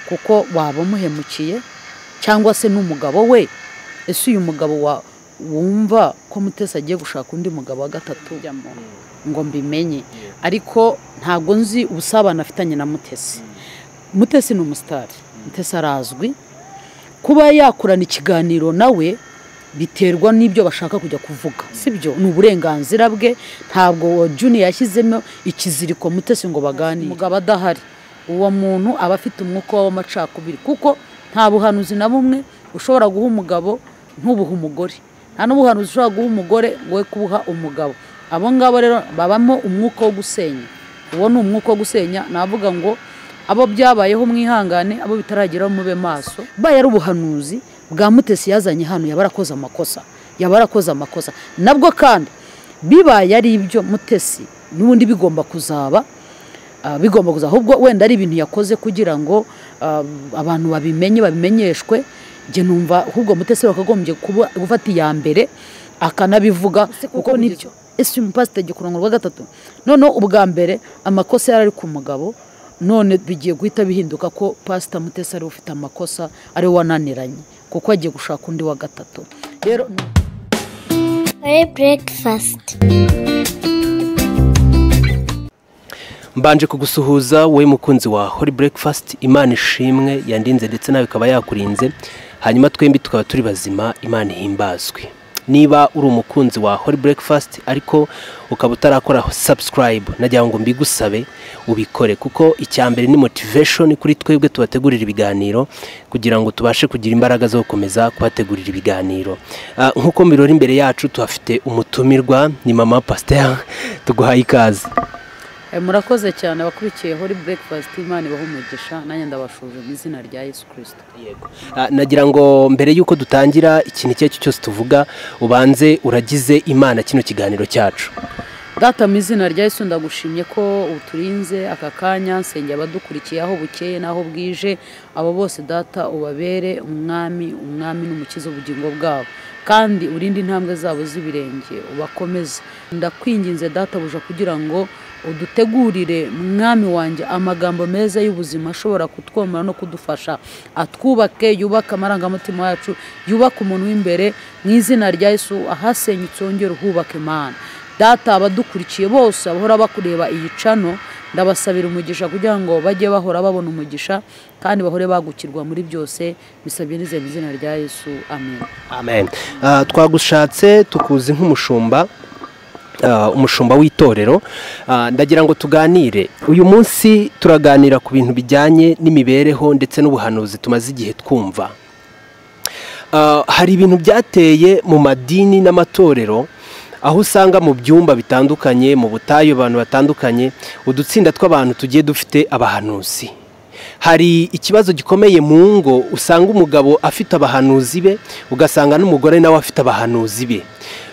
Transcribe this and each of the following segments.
kuko waba umuhemukiye cyangwa se n'umugabo we ese uyu mugabo wumva ko mutesi agiye gushaka undi mugabo wa gatatu ngo mbimenye ariko ntabwo nzi ubusabane afitanye na mutesi mutesi ni umusitari mutesi arazwi kuba yakurana ikiganiro nawe biterwa n'ibyo bashaka kujya kuvuga sibyo ni uburenganzira bwe ntabwo juni yashyizemo ikiziriko mutesi ngo baganire umugabo adahari uwo muntu aba afite umwuka w'amacakubiri kuko nta buhanuzi na bumwe ushobora guha umugabo ntubuhe umugore nta n'ubuhanuzi ushobora guha umugore we kubuha umugabo abo ngabo rero babamo umwuka wo gusenya uwo ni umwuka wo gusenya navuga ngo abo byabayeho mwihangane abo bitarageraho mube maso baye ari ubuhanuzi bwa mutesi yazanye hano yaba arakoze amakosa yaba arakoze amakosa nabwo kandi bibaye ari ibyo mutesi n'ubundi bigomba kuzaba bigomba kuza ahubwo wenda ari ibintu yakoze kugira ngo abantu babimenye babimenyeshwe njye numva ahubwo mutesi wakagombye kuba gufata iya mbere akanabivuga kuko nibyo ese umupasiteri gikurango rwa gatatu noneho ubwa mbere amakosa yari ari ku mugabo none bigiye guhita bihinduka ko pasita mutesi ariwe ufite amakosa ariwe wananiranye kuko agiye gushaka undi wa gatatu rero burekifasiti mbanje kugusuhuza wowe mukunzi wa hori burekifasiti imana ishimwe yandinze ndetse nawe ikaba yakurinze hanyuma twembi tukaba turi bazima imana ihimbazwe niba uri umukunzi wa hori burekifasiti ariko ukaba utarakora sabusikarayibu nagira ngo mbigusabe ubikore kuko icya mbere ni motiveshoni kuri twebwe tubategurira ibiganiro kugira ngo tubashe kugira imbaraga zo gukomeza kubategurira ibiganiro Ah, nk'uko mbirora imbere yacu tuhafite umutumirwa ni mama pasiteri tuguhaye ikaze Eh, murakoze cyane abakurikiye hori burekifasiti imana ibaha umugisha nanjye ndabashuje mu izina rya yesu kirisito Ah, nagira ngo mbere y'uko dutangira ikintu icyo ari cyo cyose tuvuga ubanze uragize imana kino kiganiro cyacu data mu izina rya yesu ndagushimye ko uturinze aka kanya nsengera abadukurikiye aho bukeye n'aho bwije abo bose data ubabere umwami umwami n'umukiza ubugingo bwabo kandi urinde intambwe zabo z'ibirenge ubakomeze ndakwinginze data buja kugira ngo udutegurire mwami wanjye amagambo meza y'ubuzima ashobora kutwomora no kudufasha atwubake yubake amarangamutima yacu yubake umuntu w'imbere mu izina rya yesu ahasenyutse wongere uhubake imana data abadukurikiye bose bahora bakureba iyi cano ndabasabira umugisha kugira ngo bajye bahora babona umugisha kandi bahore bagukirwa muri byose bisabirize mu izina rya yesu amen amen Ah, twagushatse tukuzi nk'umushumba ah, umushumba w'itorero Ah, ndagira ngo tuganire uyu munsi turaganira ku bintu bijyanye n'imibereho ndetse n'ubuhanuzi tumaze igihe twumva Ah, hari ibintu byateye mu madini n'amatorero aho usanga mu byumba bitandukanye mu butayu abantu batandukanye udutsinda tw'abantu tugiye dufite abahanuzi hari ikibazo gikomeye mu ngo usanga umugabo afite abahanuzi be ugasanga n'umugore nawe afite abahanuzi be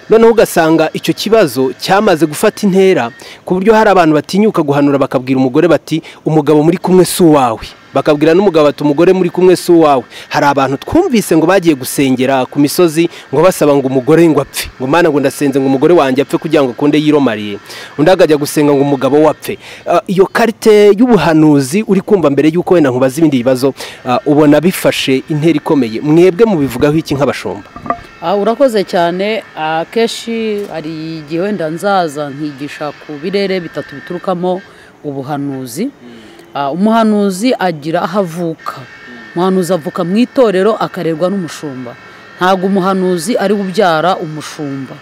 noneho ugasanga icyo kibazo cyamaze gufata intera ku buryo hari abantu batinyuka guhanura bakabwira umugore bati umugabo muri kumwe si uwawe bakabwira n'umugabo bati umugore muri kumwe si uwawe hari abantu twumvise ngo bagiye gusengera ku misozi ngo basaba ngo umugore ngo apfe ngo mana ngo ndasenze ngo umugore wanjye apfe kugira ngo akunde yiromariye undi akajya gusenga ngo umugabo we apfe Ah, iyo karite y'ubuhanuzi uri kumva mbere y'uko wenda nkubaza ibindi bibazo ah, ubona bifashe intera ikomeye mwebwe mubivugaho iki nk'abashumba Ah, urakoze cyane akenshi hari igihe wenda nzaza nkigisha ku birere bitatu biturukamo ubuhanuzi Ah, umuhanuzi agira aho avuka umuhanuzi avuka mu itorero akarerwa n'umushumba ntabwo umuhanuzi ari we ubyara umushumba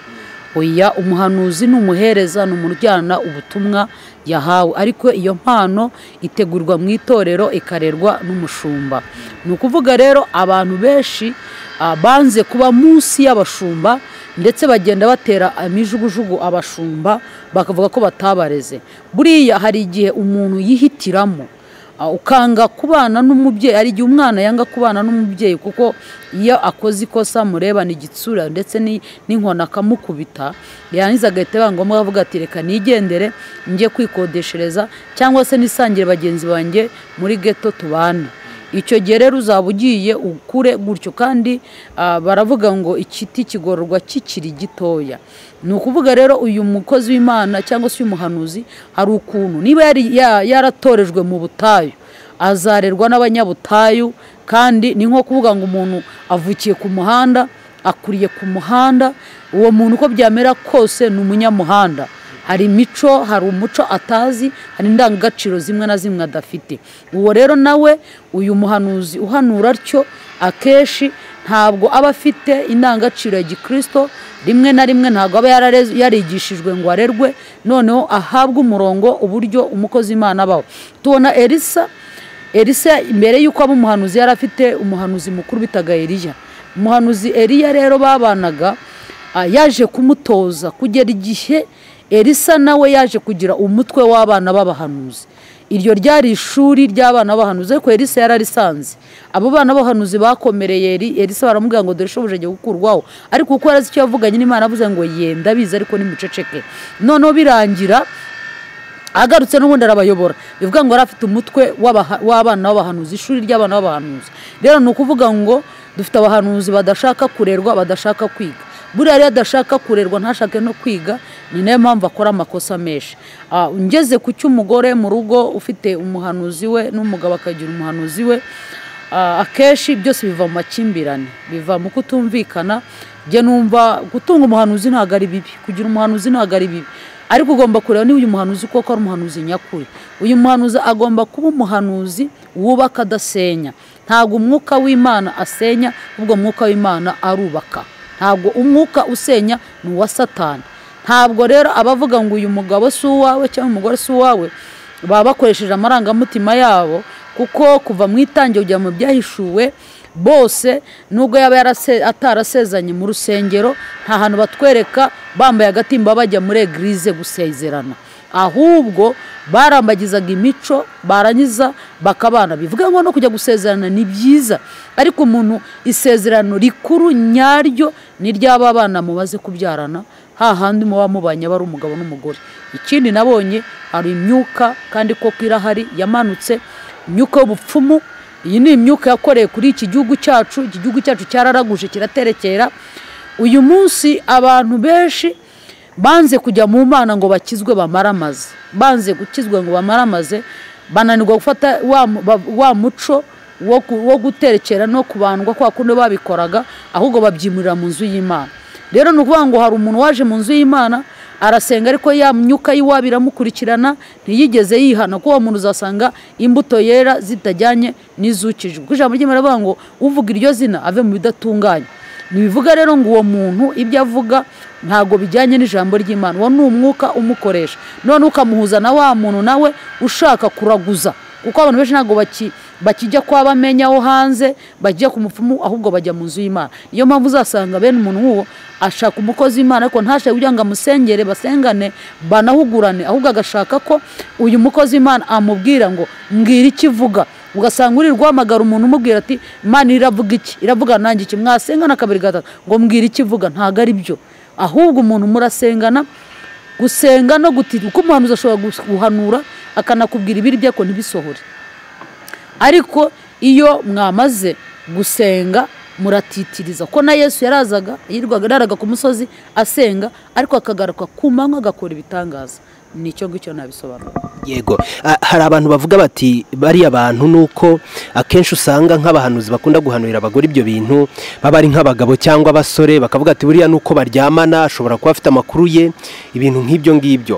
oya umuhanuzi ni umuhereza ni umuntu ujyana ubutumwa yahawe ariko iyo mpano itegurwa mu itorero ikarerwa n'umushumba ni ukuvuga rero abantu benshi ah, banze kuba munsi y'abashumba ndetse bagenda batera imijugujugu abashumba bakavuga ko batabareze buriya hari igihe umuntu yihitiramo ah, ukanga kubana n'umubyeyi hari igihe umwana yanga kubana n'umubyeyi kuko iyo akoze ikosa murebana igitsura ndetse ni- n'inkoni akamukubita yarangiza agahita biba ngombwa avuga ati reka nigendere njye kwikodeshereza cyangwa se nisangire bagenzi banjye muri geto tubane icyo gihe rero uzaba ugiye ukure gutyo kandi ah, baravuga ngo ikiti kigororwa kikiri gitoya ni ukuvuga rero uyu mukozi w'imana cyangwa se uyu muhanuzi hari ukuntu niba yari ya- yaratorejwe mu butayu azarerwa n'abanyabutayu kandi ni nko kuvuga ngo umuntu avukiye ku muhanda akuriye ku muhanda uwo muntu uko byamera kose ni umunyamuhanda hari imico hari umuco atazi hari indangagaciro zimwe na zimwe adafite uwo rero nawe uyu muhanuzi uhanura atyo akenshi ntabwo aba afite indangagaciro ya gikirisito rimwe na rimwe ntabwo aba yarigishijwe ngo arerwe noneho ahabwe umurongo uburyo umukozi imana abaho tubona erisa erisa mbere y'uko aba umuhanuzi yari afite umuhanuzi mukuru bitaga eriya umuhanuzi eriya rero babanaga yaje kumutoza kugera igihe erisa nawe yaje kugira umutwe w'abana b'abahanuzi iryo ryari ishuri ry'abana b'abahanuzi ariko erisa yari arisanze abo bana b'abahanuzi bakomereye erisa baramubwira ngo dore shobuja ajya gukurwaho ariko kuko yari azi icyo yavuganye n'imana avuze ngo yenda abizi ariko nimuceceke noneho birangira agarutse n'ubundi arabayobora bivuga ngo yari afite umutwe w'abana b'abahanuzi ishuri ry'abana b'abahanuzi rero ni ukuvuga ngo dufite abahanuzi badashaka kurerwa badashaka kwiga buriya rero adashaka kurerwa ntashake no kwiga ni nayo mpamvu akora amakosa menshi ngeze ku cy'umugore mu rugo ufite umuhanuzi we n'umugabo akagira umuhanuzi we akenshi byose biva mu makimbirane biva mu kutumvikana njye numva gutunga umuhanuzi ntabwo ari bibi kugira umuhanuzi ntabwo ari bibi ariko ugomba kureba niba uyu muhanuzi koko ari umuhanuzi nyakuri uyu muhanuzi agomba kuba umuhanuzi wubaka adasenya ntabwo umwuka w'imana asenya ahubwo umwuka w'imana arubaka ntabwo umwuka usenya ni uwa satani ntabwo rero abavuga ngo uyu mugabo si uwawe cyangwa umugore si uwawe baba bakoresheje amarangamutima yabo kuko kuva mu itangira kujya mu byahishuwe bose nubwo yaba atarasezanye mu rusengero nta hantu batwereka bambaye agatimba bajya muri egirize gusezerana ahubwo barambagizaga imico barangiza bakabana bivuga ngo no kujya gusezerana ni byiza ariko umuntu isezerano rikuru nyaryo ni ry'aba bana mubaze kubyarana hahandi muba mubanye aba ari umugabo n'umugore ikindi nabonye hari imyuka kandi koko irahari yamanutse imyuka y'ubupfumu iyi ni imyuka yakoreye kuri iki gihugu cyacu iki gihugu cyacu cyararaguje kiraterekera uyu munsi abantu benshi banze kujya mu mana ngo bakizwe bamaramaze banze gukizwa ngo bamaramaze bananirwa gufata wa muco wo guterekera no kubandwa kwa kundi babikoraga ahubwo babyimurira mu nzu y'imana rero ni ukuvuga ngo hari umuntu waje mu nzu y'imana arasenga ariko ya myuka y'iwabo iramukurikirana ntiyigeze yihana ko uwo muntu uzasanga imbuto yera zitajyanye n'izukijwe kuko ijambo ry'imana rivuga ngo uvuga iryo zina ave mu bidatunganye ntibivuga rero ngo uwo muntu ibyo avuga ntabwo bijyanye n'ijambo ry'imana uwo ni umwuka umukoresha none ukamuhuza na wa muntu nawe ushaka kuraguza kuko abantu benshi ntabwo bakijya kwa bamenyaho hanze bajya ku mupfumu ahubwo bajya mu nzu y'imana niyo mpamvu uzasanga bene umuntu nk'uwo ashaka umukozi w'imana ariko ntashake kugira ngo amusengere basengane banahugurane ahubwo agashaka ko uyu mukozi w'imana amubwira ngo mbwira ikivuga ugasanga uri guhamagara umuntu umubwira ati imana iravuga iki iravuga nanjye iki mwasengana kabiri gatatu ngo mbwira ikivuga ntabwo ari byo ahubwo umuntu murasengana gusenga no gutira kuko umuhanuzi ashobora guhanura akanakubwira ibiri bye ko ntibisohore ariko iyo mwamaze gusenga muratitiriza ko na yesu yarazaga yirwagaraga ku musozi asenga ariko akagaruka ku manywa agakora ibitangaza ni icyo ngicyo nabisobanura yego hari abantu bavuga bati bariya bantu ni uko akenshi usanga nk'abahanuzi bakunda guhanurira abagore ibyo bintu baba ari nk'abagabo cyangwa abasore bakavuga ati buriya ni uko baryamana ashobora kuba afite amakuru ye ibintu nk'ibyo ngibyo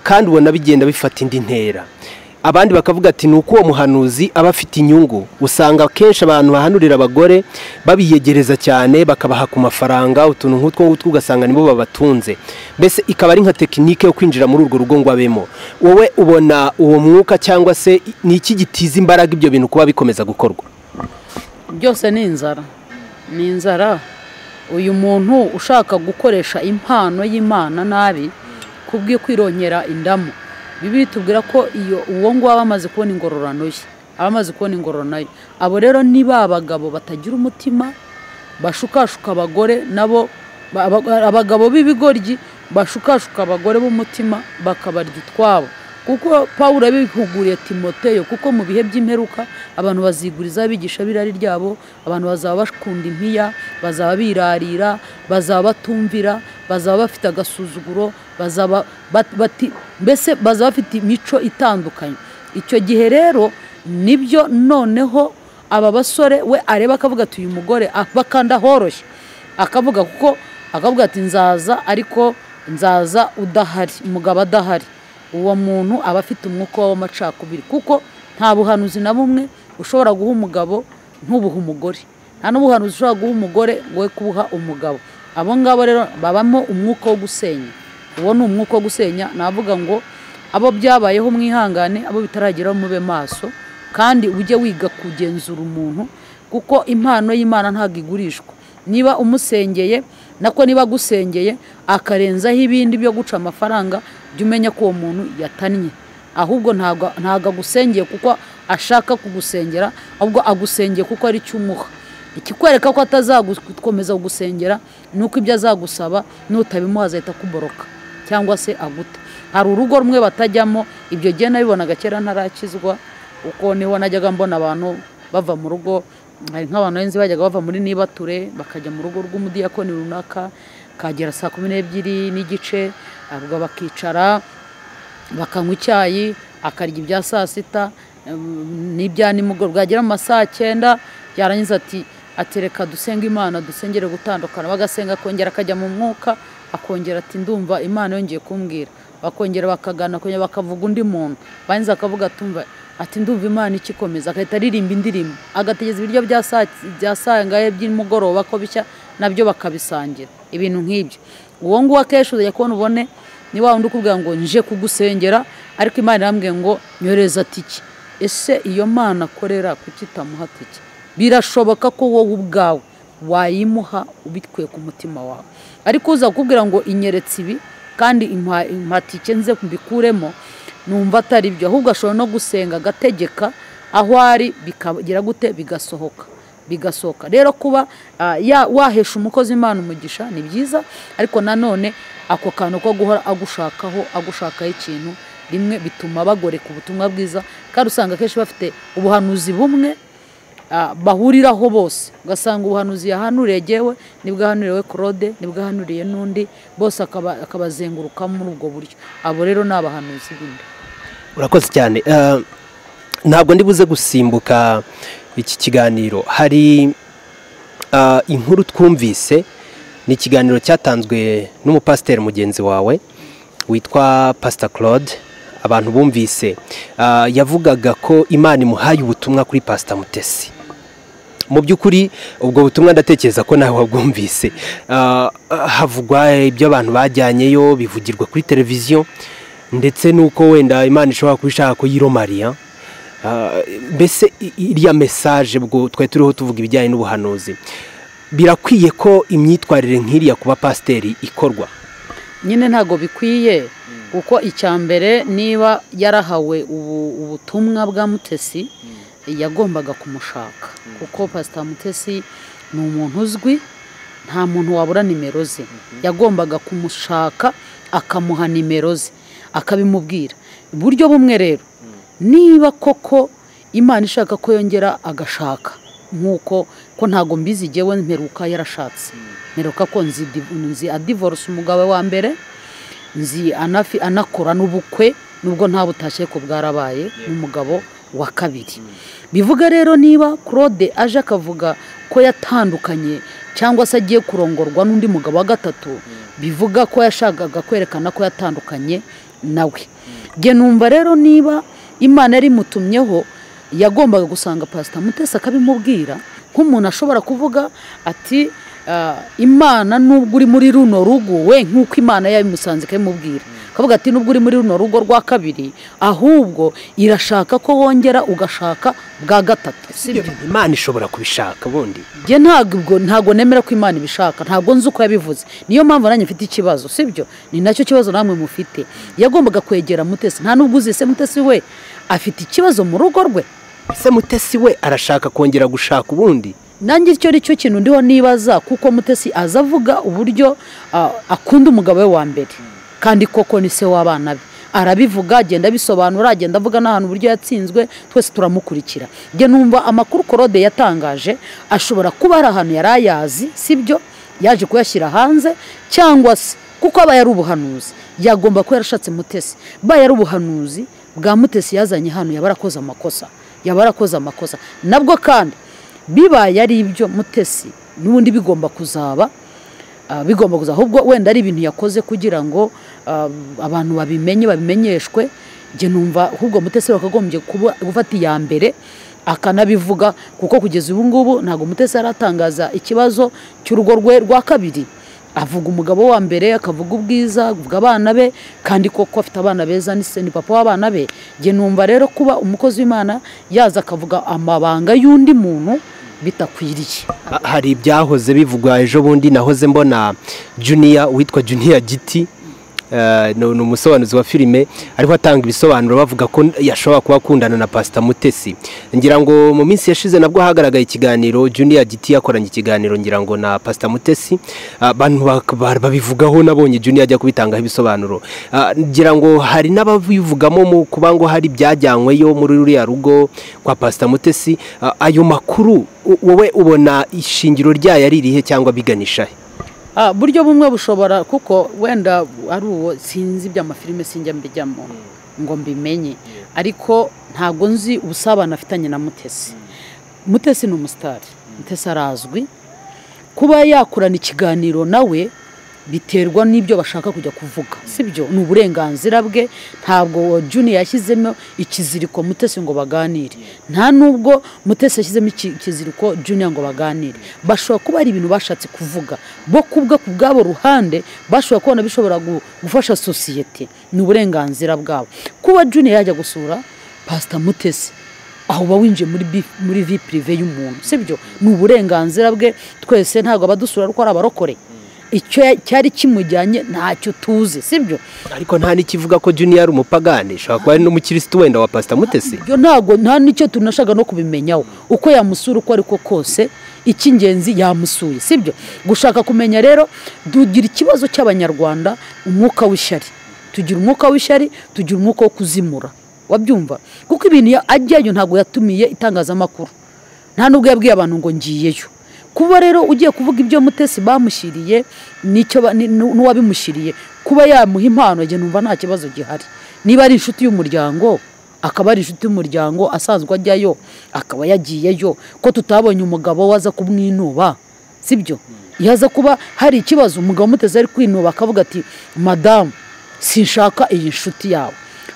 kandi ubona bigenda bifata indi ntera abandi bakavuga ati ni uko uwo muhanuzi aba afite inyungu usanga akenshi abantu bahanurira abagore babiyegereza cyane bakabaha ku mafaranga utuntu nk'utwo ngutwo ugasanga nibo babatunze mbese ikaba ari nka tekinike yo kwinjira muri urwo rugo ngo abemo wowe ubona uwo mwuka cyangwa se ni iki gitiza imbaraga ibyo bintu kuba bikomeza gukorwa byose ni inzara ni inzara uyu muntu ushaka gukoresha impano y'imana nabi kubwe kwirongera indamu bibi tubwira ko iyo uwo nguwo aba amaze kubona ingororano ye aba amaze kubona ingororano ye abo rero ni ba bagabo batagira umutima bashukashuka abagore nabo abagabo b'ibigoryi bashukashuka abagore b'umutima bakabarya utwabo kuko paul abihuguriye timoteyo kuko mu bihe by'imperuka abantu baziguriza bigisha birari ryabo abantu bazaba bakunda impiya bazaba birarira bazaba batumvira bazaba bafite agasuzuguro bazaba mbese bazaba bafite imico itandukanye icyo gihe rero nibyo noneho aba basore we areba akavuga ati uyu mugore bakanda horoshye akavuga kuko akavuga ati nzaza ariko nzaza udahari umugabo adahari uwo muntu aba afite umwuka w'amacakubiri kuko nta buhanuzi na bumwe ushobora guha umugabo ntubuhe umugore nta n'ubuhanuzi ushobora guha umugore we kubuha umugabo abo ngabo rero babamo umwuka wo gusenya uwo ni umwuka wo gusenya navuga ngo abo byabayeho mwihangane abo bitarageraho mube maso kandi ujye wiga kugenzura umuntu kuko impano y'imana ntabwo igurishwa niba umusengeye nako niba agusengeye akarenzaho ibindi byo guca amafaranga jya umenya ko uwo muntu yatannye ahubwo ntabwo agusengeye kuko ashaka kugusengera ahubwo agusengeye kuko ari cyo umuha ikikwereka ko atazakomeza kugusengera ni uko ibyo azagusaba n'utabimuha azahita akuboroka cyangwa se aguta hari urugo rumwe batajyamo ibyo gihe nabibonaga kera ntarakizwa uko niho najyaga mbona abantu bava mu rugo hari nk'abantu benshi bajyaga bava muri nibature bakajya mu rugo rw'umudiyakoni runaka kagera saa kumi n'ebyiri n'igice ubwo bakicara bakanywa icyayi akarya ibya saa sita n'ibya nimugoroba bwagera mu masaha cyenda yarangiza ati atereka dusenga imana dusengere gutandukana bagasenga akongera akajya mu mwuka akongera ati ndumva imana yongeye kumbwira bakongera bakagana kongera bakavuga undi muntu barangiza akavuga atumva ati ndumva imana ikikomeza agahita aririmba indirimbo agategeza ibiryo bya saa ngahe by'umugoroba ko bishya nabyo bakabisangira ibintu nk'ibyo uwo nguwo akenshi uzajya kubona ubone ni wa wundi ukubwira ngo nje kugusengera ariko imana irambwiye ngo nyoreza tike ese iyo mana akorera kuki itamuha tike birashoboka ko wowe ubwawe wayimuha ubikuye ku mutima wawe ariko uza kukubwira ngo inyeretse ibi kandi impatike nze mbikuremo numva atari byo ahubwo ashobora no gusenga agategeka aho ari bikagira gute bigasohoka bigasohoka rero kuba wahesha umukozi imana umugisha ni byiza ariko nanone ako kantu ko guhora agushakaho agushakaho ikintu rimwe bituma bagoreka ubutumwa bwiza kandi usanga akenshi bafite ubuhanuzi bumwe bahuriraho bose ugasanga ubuhanuzi yahanuriye yewe nibwahanuriwe claude nibwahanuriye n'undi bose akabazenguruka muri ubwo buryo abo rero ni abahanuzi bindi urakoze cyane ntabwo buze gusimbuka iki kiganiro hari inkuru twumvise ni ikiganiro cyatanzwe n'umupasiteri mugenzi wawe witwa pasita claude abantu bumvise yavugaga ko imana imuhaye ubutumwa kuri pasita mutesi mu by'ukuri ubwo butumwa ndatekereza ko nawe wabwumvise havugwa ibyo abantu bajyanyeyo bivugirwa kuri televiziyo ndetse n'uko wenda imana ishobora kuba ishaka kuyiromariya mbese iriya mesaje ubwo twari turiho tuvuga ibijyanye n'ubuhanuzi birakwiye ko imyitwarire nk'iriya kuba pasiteri ikorwa nyine ntabwo bikwiye kuko icya mbere niba yarahawe ubutumwa bwa mutesi yagombaga kumushaka kuko pasita mutesi ni umuntu uzwi nta muntu wabura nimero ze yagombaga kumushaka akamuha nimero ze akabimubwira uburyo bumwe rero niba koko imana ishaka ko yongera agashaka nk'uko ko ntabwo mbizi igewe mperuka yarashatse mperuka ko nzi adivorose umugabo wa mbere nzi anakora n'ubukwe nubwo nta butashye ko bwarabaye n'umugabo wa kabiri bivuga rero niba claude aje akavuga ko yatandukanye cyangwa se agiye kurongorwa n'undi mugabo wa gatatu bivuga ko yashakaga kwerekana ko yatandukanye nawe njye numva rero niba imana yari imutumyeho yagombaga gusanga pasita mutesi akabimubwira nk'umuntu ashobora kuvuga ati imana nubwo uri muri runo rugo we nk'uko imana yabimusanze ikabimubwira akavuga ati nubwo uri muri runo rugo rwa kabiri ahubwo irashaka ko wongera ugashaka bwa gatatu imana ishobora kubishaka ubundi njye ntabwo ntabwo nemera ko imana ibishaka ntabwo nzi uko yabivuze niyo mpamvu nanjye mfite ikibazo sibyo ni nacyo kibazo namwe mufite yagombaga kwegera mutesi nta nubwo uzi ese mutesi we afite ikibazo mu rugo rwe ese mutesi we arashaka kongera gushaka ubundi nanjye icyo ari cyo kintu ndiho nibaza kuko mutesi aza avuga uburyo akunda umugabo we wa mbere kandi koko ni se w'abana be arabivuga agenda abisobanura agenda avuga n'ahantu uburyo yatsinzwe twese turamukurikira njye numva amakuru korode yatangaje ashobora kuba ari ahantu yari ayazi sibyo yaje kuyashyira hanze cyangwa se kuko aba yari ubuhanuzi yagomba kuba yarashatse mutesi aba yari ubuhanuzi bwa mutesi yazanye hano yaba arakoze amakosa yaba arakoze amakosa nabwo kandi bibaye ari ibyo mutesi n'ubundi bigomba kuzaba ah, bigomba kuzaba ahubwo wenda ari ibintu yakoze kugira ngo ah, abantu babimenye babimenyeshwe njye numva ahubwo mutesi wakagombye kuba- gufata iya mbere akanabivuga kuko kugeza ubu ngubu ntabwo mutesi aratangaza ikibazo cy'urugo rwe rwa kabiri avuga umugabo wa mbere akavuga ubwiza avuga abana be kandi koko afite abana beza ni se ni papa w'abana be njye numva rero kuba umukozi w'imana yaza akavuga amabanga y'undi muntu bitakwiriye Ha- hari ibyahoze bivugwa ejo bundi nahoze mbona juniya uwitwa juniya giti eh, ni ni umusobanuzi wa filime ariho atanga ibisobanuro bavuga ko yashobora kuba akundana na pasita mutesi ngira ngo mu minsi yashize nabwo hagaragaye ikiganiro juniya giti yakoranye ikiganiro ngira ngo na pasita mutesi Ah, abantu bak- ba- babivugaho nabonye juniya ajya kubitangaho ibisobanuro Ah, ngira ngo hari n'ababivugamo mu kuba ngo hari ibyajyanyweyo muri ruriya rugo kwa pasita mutesi Ah, ayo makuru u- wowe ubona ishingiro ryayo ari irihe cyangwa biganisha he Ah, buryo bumwe bushobora kuko wenda ari uwo sinzi iby'amafilime sinjya mbijyamo ngo mbimenye ariko ntabwo nzi ubusabane afitanye na mutesi mutesi ni umusitari mutesi arazwi kuba yakorana ikiganiro nawe biterwa n'ibyo bashaka kujya kuvuga sibyo ni uburenganzira bwe ntabwo juni yashyizemo ikiziriko mutesi ngo baganire nta nubwo mutesi yashyizemo iki- ikiziriko juniya ngo baganire bashobora kuba ari ibintu bashatse kuvuga bo kubwa ku bwabo ruhande bashobora kubona bishobora gu- gufasha sosiyete ni uburenganzira bwabo kuba juniya yajya gusura pasita mutesi aho uba winjiye muri bi- muri vi pirive y'umuntu sibyo ni uburenganzira bwe twese ntabwo abadusura ko ari abarokore icyo ya- cyari kimujyanye ntacyo tuzi sibyo ariko nta n'ikivuga ko juniya ari umupagani ashobora kuba ari n'umukirisitu wenda wa pasita mutesi ibyo ntabwo nta n'icyo tunashaka no kubimenyaho uko yamusura uko ariko kose icy'ingenzi yamusuye sibyo gushaka kumenya rero tugira ikibazo cy'abanyarwanda umwuka w'ishyari tugira umwuka w'ishyari tugira umwuka wo kuzimura wabyumva kuko ibintu ya- ajyayo ntabwo yatumiye itangazamakuru nta nubwo yabwiye abantu ngo ngiyeyo kuba rero ugiye kuvuga ibyo mutesi bamushyiriye n'icyo ba- ni- nu- n'uwabimushyiriye kuba yamuha impano njye numva nta kibazo gihari niba ari inshuti y'umuryango akaba ari inshuti y'umuryango asanzwe ajyayo akaba yagiyeyo ko tutabonye umugabo waza kumwinuba sibyo iyo aza kuba hari ikibazo umugabo umuteze ari kwinuba akavuga ati madamu sinshaka iyi nshuti yawe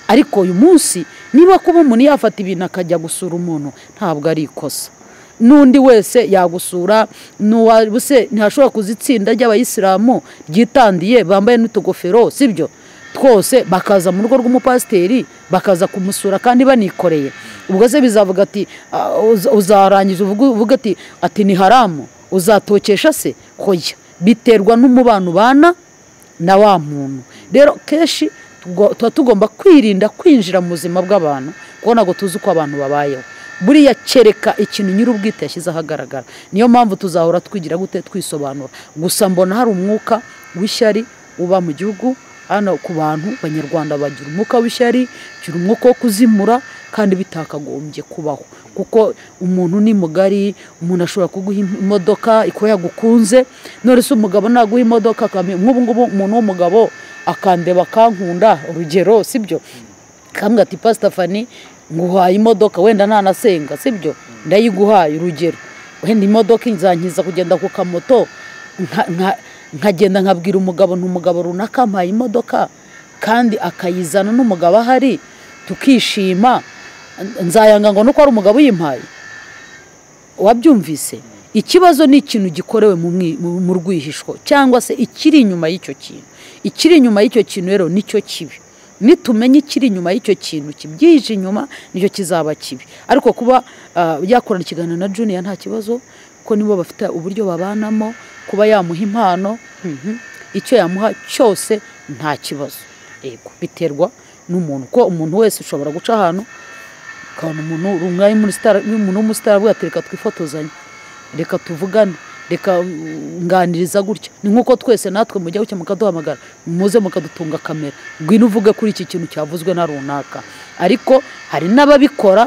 ariko uyu munsi niba kuba umuntu yafata ibintu akajya gusura umuntu ntabwo ari ikosa n'undi wese yagusura n'uwabuse ntashobora kuza itsinda ry'abayisilamu ryitandiye bambaye n'utugofero sibyo twose bakaza mu rugo rw'umupasiteri bakaza kumusura kandi banikoreye ubwo se bizavuga ati "Ah, uza- uzarangiza uvuge- uvuge ati ati ni haramu uzatokesha se hoya biterwa n'umubano ubana na wa muntu rero kenshi tugo- tuba tugomba kwirinda kwinjira mu buzima bw'abantu kuko ntabwo tuzi uko abantu babayeho buriya kereka ikintu nyir'ubwite yashyize ahagaragara niyo mpamvu tuzahora twigira gute twisobanura gusa mbona hari umwuka w'ishyari uba mu gihugu hano ku bantu banyarwanda bagira umwuka w'ishyari bagira umwuka wo kuzimura kandi bitakagombye kubaho kuko umuntu ni mugari umuntu ashobora kuguha im- imodoka ikuba yagukunze none se umugabo naguha imodoka akamenya nk'ubu ngubu umuntu w'umugabo akandeba akankunda urugero sibyo kambwa ati pasita fani nguhaye imodoka wenda ntanasenga sibyo ndayiguhaye urugero wenda imodoka izankiza kugenda ku kamoto nka- nka- nkagenda nkabwira umugabo nti umugabo runaka ampaye imodoka kandi akayizana n'umugabo ahari tukishima nzayanga ngo nuko ari umugabo uyimpaye wabyumvise ikibazo ni ikintu gikorewe mu mwi- mu- mu rwihishwa cyangwa se ikiri inyuma y'icyo kintu ikiri inyuma y'icyo kintu rero nicyo kibi nitumenya ikiri inyuma y'icyo kintu kibyije inyuma nicyo kizaba kibi ariko kuba ah, yakorana ikiganiro na juniya nta kibazo ko nibo bafite uburyo babanamo kuba yamuha impano mhm, icyo yamuha cyose nta kibazo yego biterwa n'umuntu ko umuntu wese ushobora guca ahantu ukabona umuntu rungaye muri sitara umuntu w'umusitari avuga ati reka twifotozanye reka tuvugane reka uh, nganiriza gutya ni nk'uko twese natwe mujya bucya mukaduhamagara muze mukadutunga kamera ngwino uvuge kuri iki kintu cyavuzwe na runaka ariko hari n'ababikora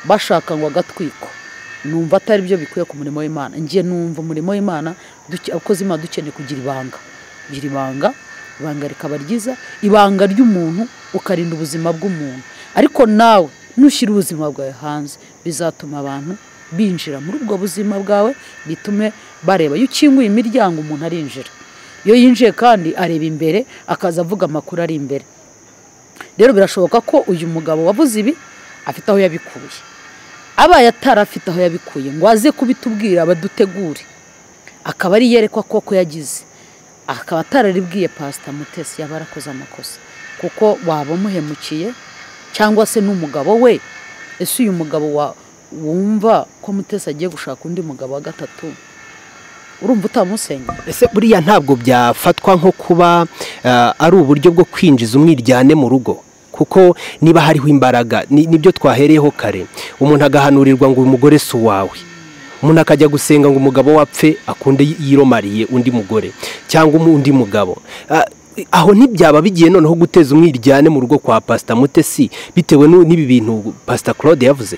bashaka ngo agatwiko numva atari byo bikwiye ku murimo w'imana njye numva umurimo w'imana duke- abakozi b'imana dukeneye kugira ibanga kugira ibanga ibanga rikaba ryiza ibanga ry'umuntu ukarinda ubuzima bw'umuntu ariko nawe nushyira ubuzima bwawe hanze bizatuma abantu binjira muri ubwo buzima bwawe bitume bareba iyo ukinguye imiryango umuntu arinjira iyo yinjiye kandi areba imbere akaza avuga amakuru ari imbere rero birashoboka ko uyu mugabo wavuze ibi afite aho yabikuye abaye atarafite aho yabikuye ngo aze kubitubwira abadutegure akaba ari yerekwa koko yagize akaba atararibwiye pasita mutesi yaba yarakoze amakosa kuko waba umuhemukiye cyangwa se n'umugabo we ese uyu mugabo wa- wumva ko mutesi agiye gushaka undi mugabo wa gatatu urumva utamusenya ese buriya ntabwo byafatwa nko kuba eh, ari uburyo bwo kwinjiza umwiryane mu rugo kuko niba hariho imbaraga ni- nibyo twahereyeho kare umuntu agahanurirwa ngo uyu mugore si uwawe umuntu akajya gusenga ngo umugabo wapfe akunde yi- yiromariye undi mugore cyangwa umu- undi mugabo Ah, aho ntibyaba bigiye noneho guteza umwiryane mu rugo kwa pasita mutesi bitewe n'u- n'ibi bintu pasita claude yavuze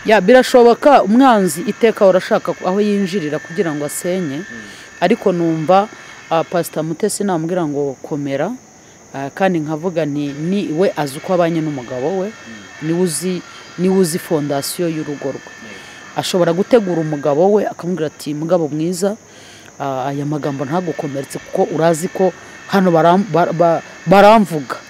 ya birashoboka umwanzi iteka urashaka aho yinjirira kugira ngo asenye ariko numva ah, pasita mutesi namubwira ngo komera ah, kandi nkavuga nti ni we azi uko abanye n'umugabo we niwe uzi niwe uzi fondasiyo y'urugo rwe ashobora gutegura umugabo we akamubwira ati mugabo mwiza ah, aya magambo ntagukomeretse kuko urazi ko hano baram- ba- ba- baramvuga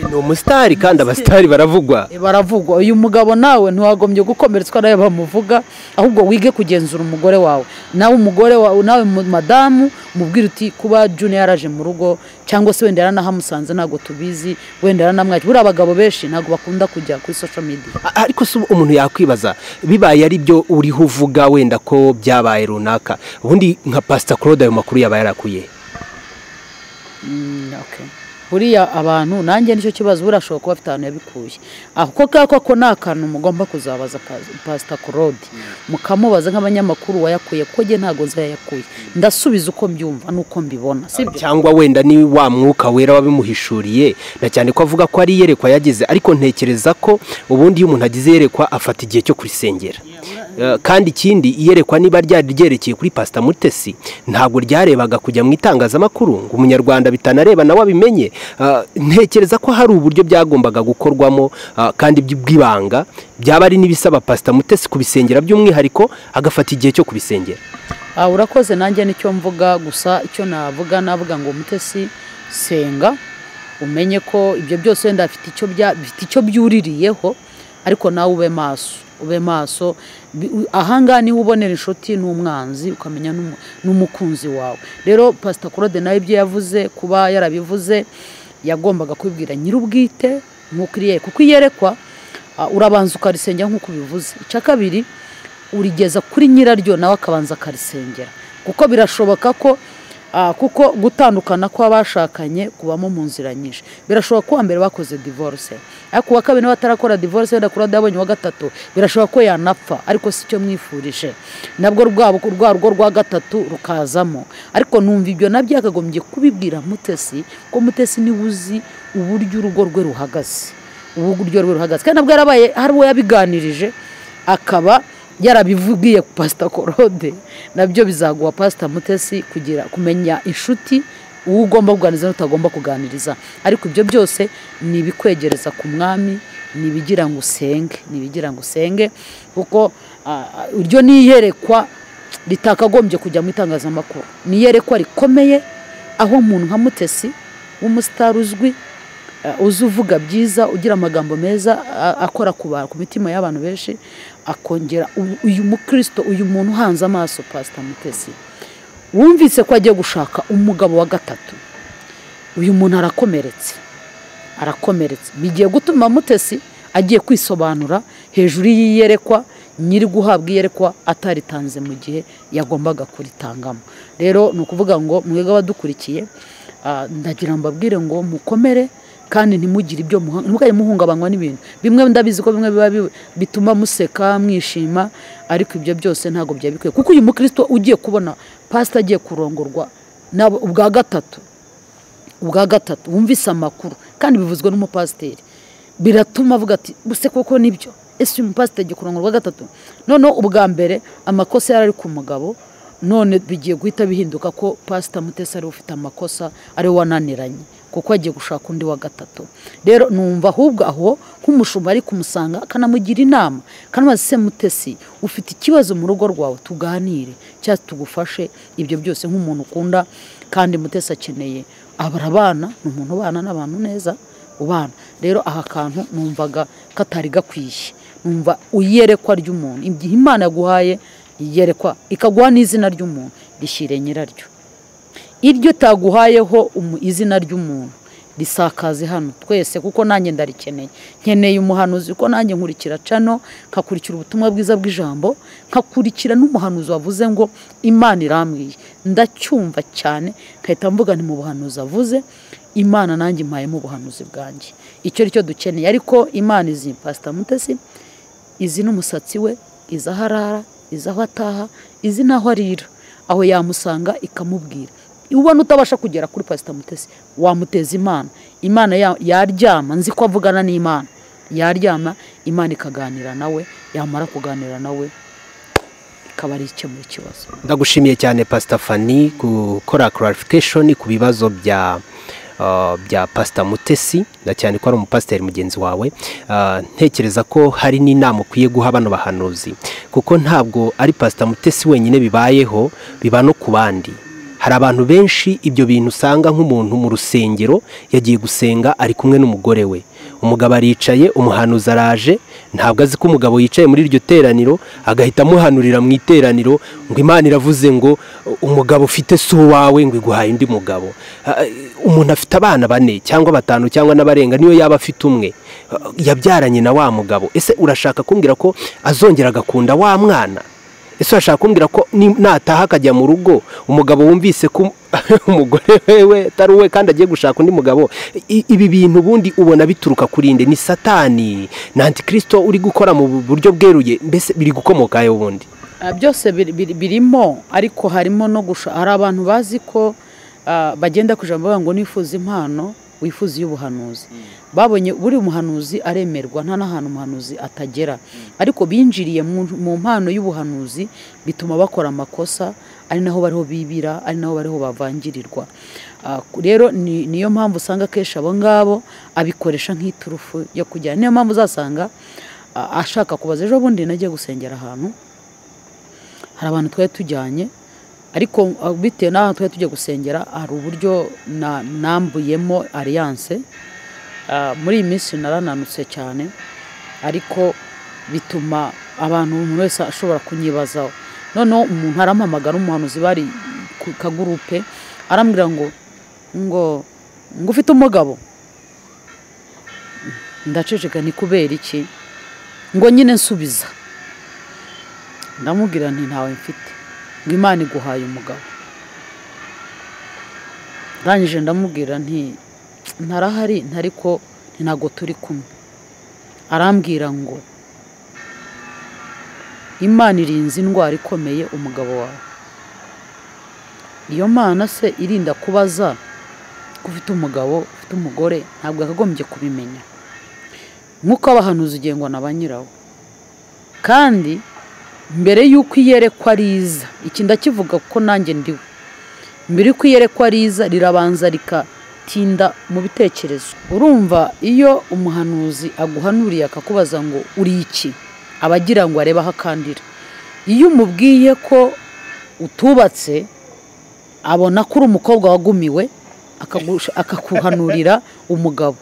ni umusitari kandi abasitari baravugwa baravugwa uyu mugabo nawe ntiwagombye gukomeretswa nawe bamuvuga ahubwo wige kugenzura umugore wawe nawe umugore wawe nawe mu- madamu mubwire uti kuba junior yaraje mu rugo cyangwa se wenda yaranahamusanze ntabwo tubizi wenda yaranamwakira buriya abagabo benshi ntabwo bakunda kujya kuri social media A- ariko se umuntu yakwibaza bibaye ari byo uriho uvuga wenda ko byabaye runaka ubundi nka pasita claude ayo makuru yaba yarakuye Mm, okay. buriya abantu nanjye nicyo kibazo buriya ashobora kuba afite ahantu yabikuye ako kako ko ni akantu mugomba kuzabaza pas- pasita korode mukamubaza nk'abanyamakuru wayakuye ko njye ntabwo nzi yayakuye ndasubiza uko mbyumva n'uko mbibona sibyo cyangwa wenda ni wa mwuka wera wabimuhishuriye na cyane ko avuga ko ari iyerekwa yagize ariko ntekereza ko ubundi iyo umuntu agize iyerekwa afata igihe cyo kurisengera Eh, kandi ikindi iyerekwa niba ryari ryerekeye kuri pasita mutesi ntabwo ryarebaga kujya mu itangazamakuru ngo umunyarwanda bitanareba nawe abimenye Eh, ntekereza ko hari uburyo byagombaga gukorwamo ah, kandi by- bw'ibanga byaba ari n'ibisaba pasita mutesi kubisengera by'umwihariko agafata igihe cyo kubisengera Ah, urakoze nanjye nicyo mvuga gusa icyo navuga navuga ngo umutesi senga umenye ko ibyo byose wenda bifite icyo bya- bifite icyo byuririyeho ariko nawe ube maso ube maso Bi- u- ahangaha niho ubonera inshuti n'umwanzi ukamenya n'umu- n'umukunzi wawe rero pasita claude nawe ibyo yavuze kuba yarabivuze yagombaga kubibwira nyir'ubwite nk'uko iriye kuko iyerekwa ah, urabanza ukarisengera nk'uko ubivuze icya kabiri urigeza kuri nyiraryo nawe akabanza akarisengera kuko birashoboka ko ah, kuko gutandukana kw'abashakanye kubamo mu nzira nyinshi birashoboka ko uwa mbere bakoze divorce ariko uwa kabiri nawe atarakora divorce wenda kuri yabonye uwa gatatu birashoboka ko yanapfa ariko si cyo mwifurije nabwo rwabo rwa rugo rwa gatatu rukazamo ariko numva ibyo nabyo yakagombye kubibwira mutesi ko mutesi niwe uzi uburyo urugo rwe ruhagaze uburyo rwe ruhagaze kandi nabwo yarabaye hari uwo yabiganirije akaba yarabivubwiye pasita korode nabyo bizaguha pasita mutesi kugira kumenya inshuti uwo ugomba kuganiriza n'utagomba kuganiriza ariko ibyo byose ni ibikwegereza ku mwami ni ibigira ngo usenge ni ibigira ngo usenge kuko ah, iryo ni iyerekwa ritakagombye kujya mu itangazamakuru ni iyerekwa rikomeye aho umuntu nka mutesi w'umusitari uzwi eh, uzi uvuga byiza ugira amagambo meza a- akora ku ba- ku mitima y'abantu benshi akongera u- uyu mukristo uyu muntu uhanze amaso pasita mutesi wumvise ko agiye gushaka umugabo wa gatatu uyu muntu arakomeretse arakomeretse bigiye gutuma mutesi agiye kwisobanura hejuru y'iyerekwa nyiri guhabwa iyerekwa ataritanze mu gihe yagombaga kuritangamo rero ni ukuvuga ngo mwebwe abadukurikiye ah, ndagira mbabwire ngo mukomere kandi ntimugire ibyo muha- ntimugire muhungabanywa n'ibintu bimwe ndabizi ko bimwe biba bi- bituma museka mwishima ariko ibyo byose ntabwo byaba bikwiye kuko uyu mukristo ugiye kubona pasita agiye kurongorwa n'abo- ubwa gatatu ubwa gatatu wumvise amakuru kandi bivuzwe n'umupasiteri biratuma avuga ati buse koko nibyo ese uyu mupasiteri agiye kurongorwa ubwa gatatu noneho ubwa mbere amakosa yari ari ku mugabo none bigiye guhita bihinduka ko pasita mutesi ariwe ufite amakosa ariwe wananiranye kuko agiye gushaka undi wa gatatu rero numva ahubwo aho nk'umushumba ari kumusanga akanamugira inama kanamubaza se mutesi ufite ikibazo mu rugo rwawe tuganire cyangwa tugufashe ibyo byose nk'umuntu ukunda kandi mutesi akeneye abara abana ni umuntu ubana n'abantu neza ubana rero aha kantu numvaga katari gakwiye numva iyerekwa ry'umuntu igihe imana yaguhaye iyerekwa ikaguha n'izina ry'umuntu rishyire nyiraryo iryo taguhayeho izina ry'umuntu risakaze hano twese kuko nanjye ndarikeneye nkeneye umuhanuzi kuko nanjye nkurikira cano nkakurikira ubutumwa bwiza bw'ijambo nkakurikira n'umuhanuzi wavuze ngo imana irambwiye ndacyumva cyane nkahita mvuga ni mu buhanuzi avuze imana nanjye impayemo ubuhanuzi bwanjye icyo ari cyo dukeneye ariko imana izi pasita mutesi izi n'umusatsi we izi aho arara izi aho ataha izi n'aho arira aho yamusanga ikamubwira ubona utabasha kugera kuri pasita mutesi wamuteza imana imana yaryama nzi ko avugana n'imana yaryama imana ikaganira nawe yamara kuganira nawe ikaba ari ikemura ikibazo ndagushimiye cyane pasita fani gukora clarification ku bibazo bya bya pasita mutesi na cyane ko ari umupasiteri mugenzi wawe ntekereza ko hari n'inama ukwiye guha bano bahanuzi kuko ntabwo ari pasita mutesi wenyine bibayeho biba no ku bandi hari abantu benshi ibyo bintu usanga nk'umuntu mu rusengero yagiye gusenga ari kumwe n'umugore we umugabo aricaye umuhanuzi araje ntabwo azi ko umugabo yicaye muri iryo teraniro agahita amuhanurira mu iteraniro ngo imana iravuze ngo umugabo ufite si uwawe ngo iguhaye undi mugabo umuntu afite abana bane cyangwa batanu cyangwa n'abarenga niyo yaba afite umwe yabyaranye na wa mugabo ese urashaka kumbwira ko azongera agakunda wa mwana ese urashaka kumbwira ko nataha akajya mu rugo umugabo wumvise ko umugore wewe atari uwe kandi agiye gushaka undi mugabo ibi bintu ubundi ubona bituruka kuri nde ni satani na antikirisito uri gukora mu buryo bweruye mbese biri gukomoka hehe ubundi byose birimo ariko harimo no gushaka hari abantu bazi ko bagenda ku ijambo ngo nifuza impano wifuza iy'ubuhanuzi babonye buri muhanuzi aremerwa nta n'ahantu umuhanuzi atagera ariko binjiriye mu mpano y'ubuhanuzi bituma bakora amakosa ari naho bariho bibira ari naho bariho bavangirirwa rero niyo mpamvu usanga akenshi abo ngabo abikoresha nk'iturufu yo kujyana niyo mpamvu uzasanga ashaka kubaza ejo bundi nagiye gusengera ahantu hari abantu twari tujyanye ariko bitewe n'aho twari tujya gusengera hari uburyo nambuyemo ariyanse muri iyi minsi narananutse cyane ariko bituma abantu umuntu wese ashobora kunyibazaho noneho umuntu arampamagara umuhanuzi bari ku kagurupe arambwira ngo ngo ngo ufite umugabo ndaceceka ni kubera iki ngo nyine nsubiza ndamubwira nti ntawe mfite ngo imana iguhaye umugabo ndangije ndamubwira nti ntarahari ntariko ntabwo turi kumwe arambwira ngo imana irinze indwara ikomeye umugabo wawe iyo mana se irinda kubaza ko ufite umugabo ufite umugore ntabwo yakagombye kubimenya nk'uko abahanuzi ugengwa na ba nyirawo kandi mbere y'uko iyerekwa riza iki ndakivuga kuko nanjye ndiwe mbere y'uko iyerekwa riza rirabanza rikatinda mu bitekerezo urumva iyo umuhanuzi aguhanuriye akakubaza ngo uri iki aba agira ngo arebe aho akandira iyo umubwiye ko utubatse abona ko uri umukobwa wagumiwe akakuhanurira umugabo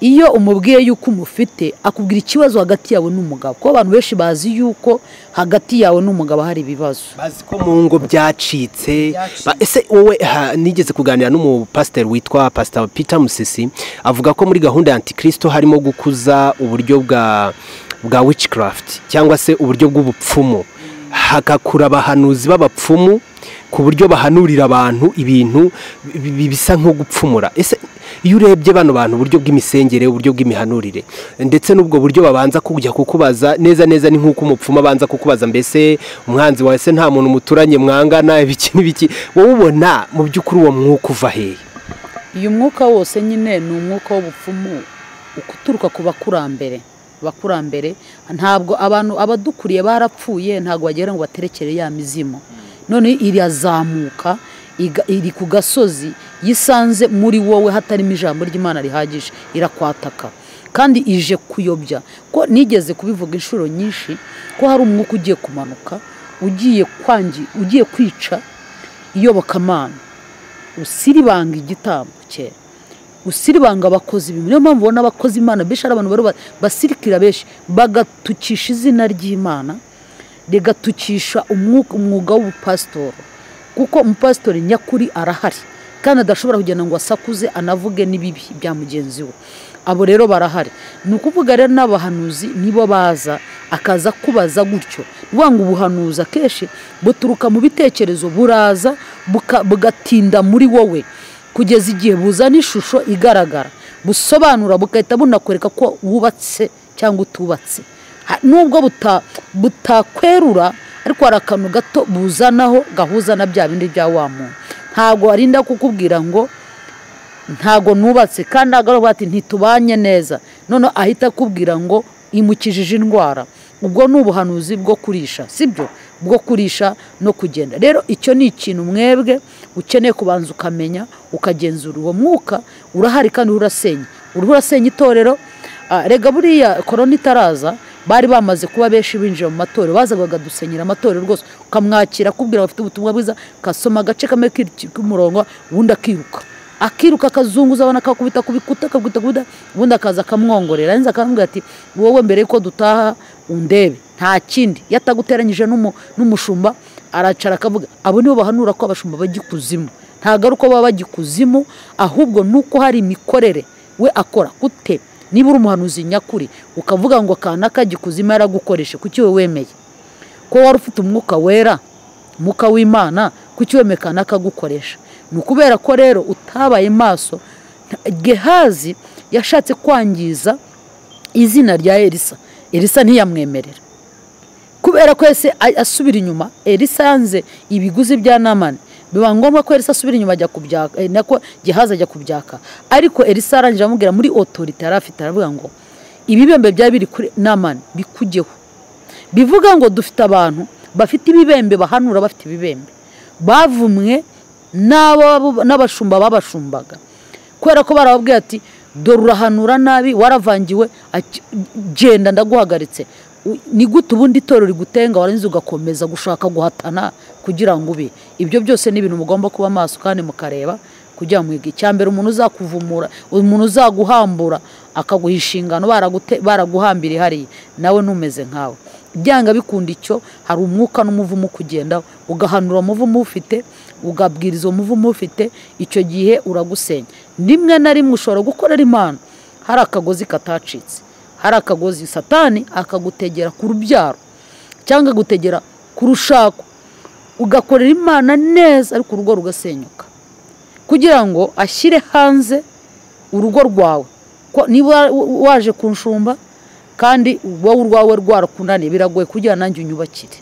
iyo umubwiye yuko umufite akubwira ikibazo hagati yawe n'umugabo kuko abantu benshi bazi yuko hagati yawe n'umugabo hari ibibazo bazi ko mu ngo byacitse ese wowe nigeze kuganira n'umupasiteri witwa pasita Peter musisi avuga ko muri gahunda ya antikirisito harimo gukuza uburyo bwa bwa wicikarafuti cyangwa se uburyo bw'ubupfumu hagakura abahanuzi b'abapfumu ku buryo bahanurira abantu ibintu bisa nko gupfumura ese iyo urebye bano bantu uburyo bw'imisengere uburyo bw'imihanurire ndetse n'ubwo buryo babanza kujya kukubaza neza neza ni nk'uko umupfumu abanza kukubaza mbese umwanzi wawe se nta muntu muturanye mwangana ibiki n'ibiki wowe ubona mu by'ukuri uwo mwuka uva hehe uyu mwuka wose nyine ni umwuka w'ubupfumu uturuka ku bakurambere abakurambere ntabwo abantu abadukuriye barapfuye ntabwo bagira ngo baterekere ya mizimo none irazamuka iri ku gasozi yisanze muri wowe hatarimo ijambo ry'imana rihagije irakwataka kandi ije kuyobya ko nigeze kubivuga inshuro nyinshi ko hari umwuka ugiye kumanuka ugiye kwangi ugiye kwica iyobokamana usiribanga igitambo kera usiribanga abakozi bimwe niyo mpamvu ubona abakozi imana benshi ari abantu basirikira benshi bagatukisha izina ry'imana rigatukisha umwuga w'ubupasitori kuko umupasitori nyakuri arahari kandi adashobora kugenda ngo asakuze anavuge n'ibibi bya mugenzi we abo rero barahari ni ukuvuga rero n'abahanuzi nibo baza akaza kubaza gutyo ngo ubuhanuzi akenshi buturuka mu bitekerezo buraza bugatinda muri wowe kugeza igihe buzana ishusho igaragara busobanura bugahita bunakwereka ko wubatse cyangwa utubatse nubwo butakwerura ariko hari akantu gato buzanaho gahuza na bya bindi bya wa muntu ntabwo arinda kukubwira ngo ntabwo nubatse kandi ntabwo bati ntitubanye neza noneho ahita akubwira ngo imukijije indwara ubwo ni ubuhanuzi bwo kurisha sibyo bwo kurisha no kugenda rero icyo ni ikintu mwebwe ukeneye kubanza ukamenya ukagenzura uwo mwuka urahari kandi urasenya uriho urasenya itorero rega buriya korona itaraza bari bamaze kuba benshi binjira mu matorero bazaga bagadusenyera amatorero rwose ukamwakira akubwira abafite ubutumwa bwiza kasoma agace kamwe k'umurongo ubundi akiruka akiruka akazunguza abana akakubita ku bikuta akakubita ku ubundi akaza akamwongorera yarangiza akamubwira ati wowe mbere y'uko dutaha undebe nta kindi iyo ataguteranyije n'umushumba aracara akavuga abo nibo bahanura ko abashumba bajya ikuzimu ntabwo ari uko baba bajya ikuzimu ahubwo ni uko hari imikorere we akora gute niba uri umuhanuzi nyakuri ukavuga ngo akana kajya ikuzimu yaragukoreshe kuki we wemeye ko wari ufite umwuka wera umwuka w'imana kuki wemeye akana kagukoresha ni ukubera ko rero utabaye maso gehazi yashatse kwangiza izina rya elisa elisa ntiyamwemerera kubera ko ese asubira inyuma elisa yanze ibiguzi bya namani biba ngombwa ko elisa asubira inyuma ajya kubyaka nako gehazi ajya kubyaka ariko elisa arangije amubwira muri otorite yari afite aravuga ngo ibibembe byari biri kuri namani bikugeho bivuga ngo dufite abantu bafite ibibembe bahanura bafite ibibembe bavumwe n'abashumba babashumbaga kubera ko barababwira ati dore urahanura nabi waravangiwe genda ndaguhagaritse ni gute ubundi itorero rigutenga warangiza ugakomeza gushaka guhatana kugira ngo ube ibyo byose ni ibintu mugomba kuba maso kandi mukareba kugira ngo mwige icya mbere umuntu uzakuvumura umuntu uzaguhambura akaguha inshingano baraguhambira hariya nawe ntumeze nkawe byanga bikunda icyo hari umwuka n'umuvumo ukugenda ugahanura umuvumo ufite ugabwiriza umuvumo ufite icyo gihe uragusenya rimwe na rimwe ushobora gukorera imana hari akagozi katacitse hari akagozi satani akagutegera ku rubyaro cyangwa agutegera ku rushako ugakorera imana neza ariko urugo rugasenyuka kugira ngo ashyire hanze urugo rwawe niba waje ku nshumba kandi wowe urwawe rwarakunaniye biragoye kugira nanjye unyubakire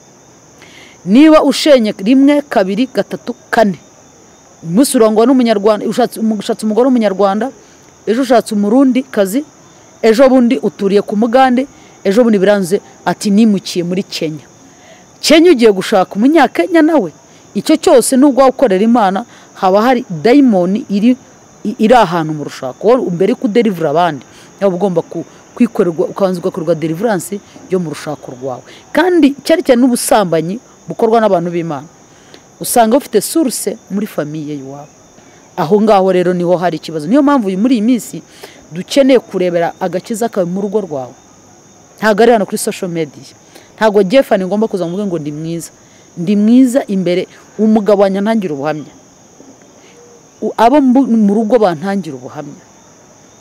niba ushenye rimwe kabiri gatatu kane umunsi urangwa n'umunyarwanda ushatse umugore w'umunyarwanda ejo ushatse umurundi kazi ejo bundi uturiye ku mugande ejo bundi biranze ati nimukiye muri kenya kenya ugiye gushaka umunyakenya nawe icyo cyose nubwo ukorera imana haba hari dayimoni iri ahantu mu rushako mbere yo kuderivura abandi yaba ugomba ku kwikorerwa ukabanza ugakorerwa deriviranse yo mu rushako rwawe kandi cyane cyane n'ubusambanyi bukorwa n'abantu b'imana usanga bafite suruse muri famiye y'iwabo aho ngaho rero niho hari ikibazo niyo mpamvu uyu muri iyi minsi dukeneye kurebera agakiza kawe mu rugo rwawe ntabwo ari hano kuri sosho mediya ntabwo gefani ngomba kuza ngo ngo ndi mwiza ndi mwiza imbere umugabo wanyantangire ubuhamya abo mu rugo bantangira ubuhamya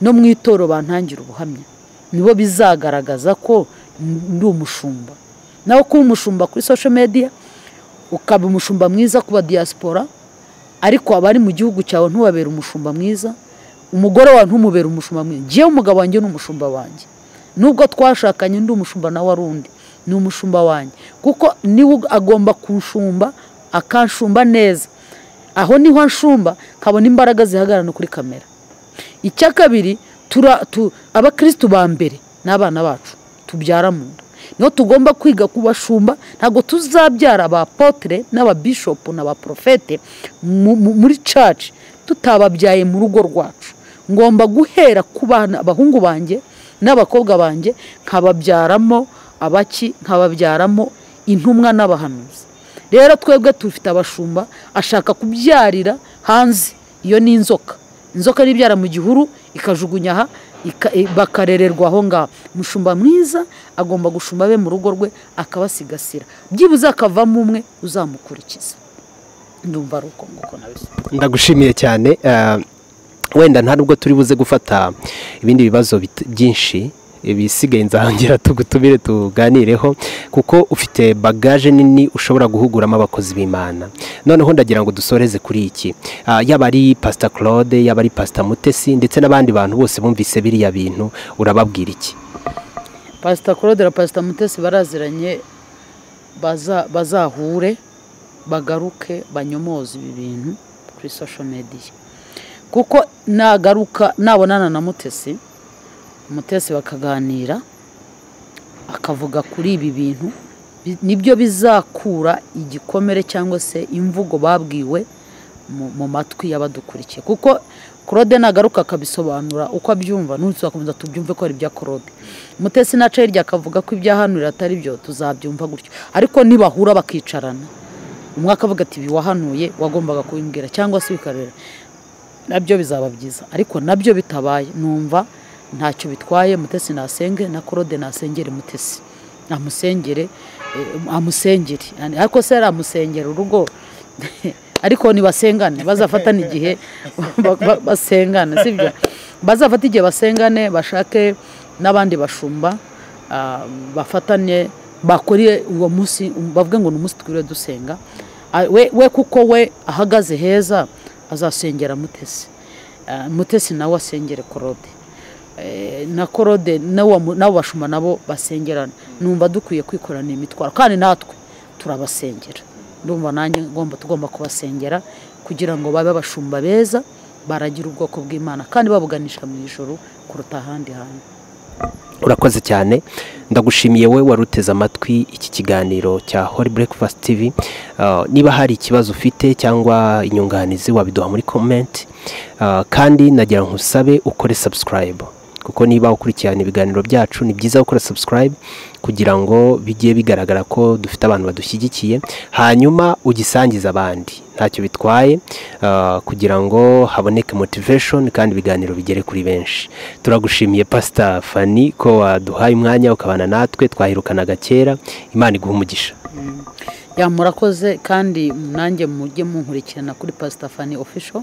no mu itoro bantangira ubuhamya nibo bizagaragaza ko ndi umushumba nawe kuba umushumba kuri sosho mediya ukaba umushumba mwiza kuba diaspora ariko abari mu gihugu cyawe ntubabere umushumba mwiza umugore wawe ntumubere umushumba mwiza ngewe umugabo wanjye ni umushumba wanjye nubwo twashakanye undi umushumba nawe ari undi ni umushumba wanjye kuko niwe agomba kunshumba akanshumba neza aho niho anshumba kabona imbaraga zihagarara kuri kamera icya kabiri abakirisitu ba mbere ni abana bacu tubyara mu nda niho tugomba kwiga kubashumba ntabwo tuzabyara abapotere n'ababishopu n'abaporofete muri caci tutababyaye mu rugo rwacu ngomba guhera ku bana abahungu banjye n'abakobwa banjye nkababyaramo abaki nkababyaramo intumwa n'abahanuzi rero twebwe tufite abashumba ashaka kubyarira hanze iyo ni inzoka inzoka n'ibyara mu gihuru ikajugunya aha ika- i- bakarererwa aho ngaho umushumba mwiza agomba gushumba abe mu rugo rwe akabasigasira byibuze akavamo umwe uzamukurikiza ndumva ari uko nguko nabisobanura ndagushimiye cyane eh, wenda nta nubwo turi buze gufata ibindi bibazo bit- byinshi ibisigaye nzahongera tugutumire tuganireho kuko ufite bagaje nini ushobora guhuguramo abakozi b'imana noneho ndagira ngo dusoreze kuri iki Ah, yaba ari pasita claude yaba ari pasita mutesi ndetse n'abandi bantu bose bumvise biriya bintu urababwira iki pasita claude na pasita mutesi baraziranye baza- bazahure bagaruke banyomoze ibi bintu kuri social media kuko nagaruka nabonana na mutesi mutesi bakaganira akavuga kuri ibi bintu bi- nibyo bizakura igikomere cyangwa se imvugo babwiwe mu, mu matwi y'abadukurikiye kuko claude nagaruka akabisobanura uko abyumva ntuzakomeza tubyumve ko ari ibya claude mutesi naca hirya akavuga ko ibya hano atari byo tuzabyumva gutyo ariko nibahura bakicarana umwe akavuga ati ibi wahanuye wagombaga kubimbwira cyangwa se bikarera nabyo bizaba byiza ariko nabyo bitabaye numva ntacyo bitwaye mutesi nasenge na korode nasengere mutesi amusengere eh, amusengere Yani, ariko se amusengera urugo ariko nibasengane bazafatane igihe ba- ba- basengane sibyo bazafata igihe basengane bashake n'abandi bashumba ah, bafatanye bakore uwo munsi bavuge ngo ni umunsi twiriwe dusenga Ah, we we kuko we ahagaze heza azasengera mutesi Ah, mutesi nawe asengere korode Eh, na korode n'uwo mu- n'abo bashuma nabo basengerana numva dukwiye kwikorana imitwaro kandi natwe turabasengera ndumva nanjye ngomba tugomba kubasengera kugira ngo babe abashumba beza baragira ubwoko bw'imana kandi babuganisha mu ijoro kuruta ahandi hantu urakoze cyane ndagushimiye we wari uteze amatwi iki kiganiro cya hori breakfast tv Uh, niba hari ikibazo ufite cyangwa inyunganizi wabiduha muri comment Uh, kandi nagira ngo usabe ukore subscribe kuko niba ukurikirana ibiganiro byacu ni byiza gukora subscribe kugira ngo bijye bigaragara ko dufite abantu badushyigikiye hanyuma ugisangize abandi ntacyo bitwaye uh, kugira ngo haboneke motivation kandi ibiganiro bigere kuri benshi turagushimiye pasita fani ko waduhaye umwanya ukabana natwe twahirukanaga kera imana iguha umugisha ya murakoze kandi nanjye mujye munkurikirana kuri pasita fani ofisho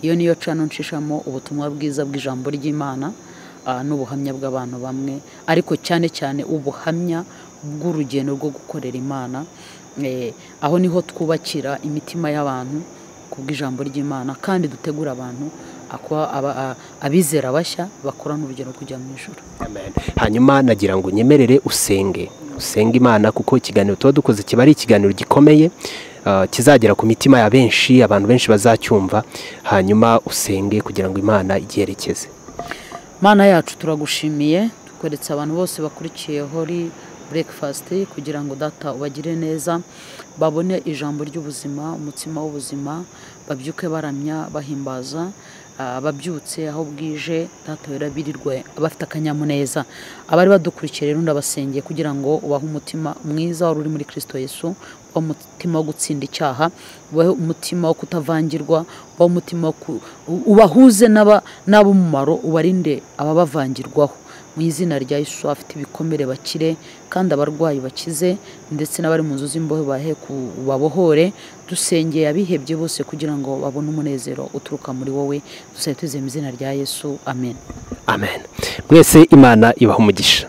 iyo niyo cano nshishamo ubutumwa bwiza bw'ijambo ry'imana ah, n'ubuhamya bw'abantu bamwe ariko cyane cyane ubuhamya bw'urugendo rwo gukorera imana Eh, aho niho twubakira imitima y'abantu ku bw'ijambo ry'imana kandi dutegura abantu akuba aba- a- abizera bashya bakorana urugero rwo kujya mu ijoro hanyuma nagira ngo unyemerere usenge usenge imana kuko ikiganiro tuba dukoze kiba ari ikiganiro gikomeye ah, kizagera ku mitima ya benshi abantu benshi bazacyumva hanyuma usenge kugira ngo imana igiherekeze mana yacu turagushimiye tukweretse abantu bose bakurikiye hori burekifasiti kugira ngo data ubagire neza babone ijambo ry'ubuzima umutsima w'ubuzima babyuke baramya bahimbaza ah, ababyutse aho bwije data wera birirwe bafite akanyamuneza abari badukurikiye rero ndabasengeye kugira ngo ubahe umutima mwiza wari uri muri kirisito yesu ubahe umutima wo gutsinda icyaha ubahe umutima wo kutavangirwa ubahe umutima wo ku- u- ubahuze n'aba- n'ab'umumaro ubarinde ababavangirwaho mu izina rya yesu afite ibikomere bakire kandi abarwayi bakize ndetse n'abari mu nzu z'imbohe bahe ku- babohore dusengeye abihebye bose kugira ngo babone umunezero uturuka muri wowe dusabe twizeye mu izina rya yesu amen amen mwese imana ibaha umugisha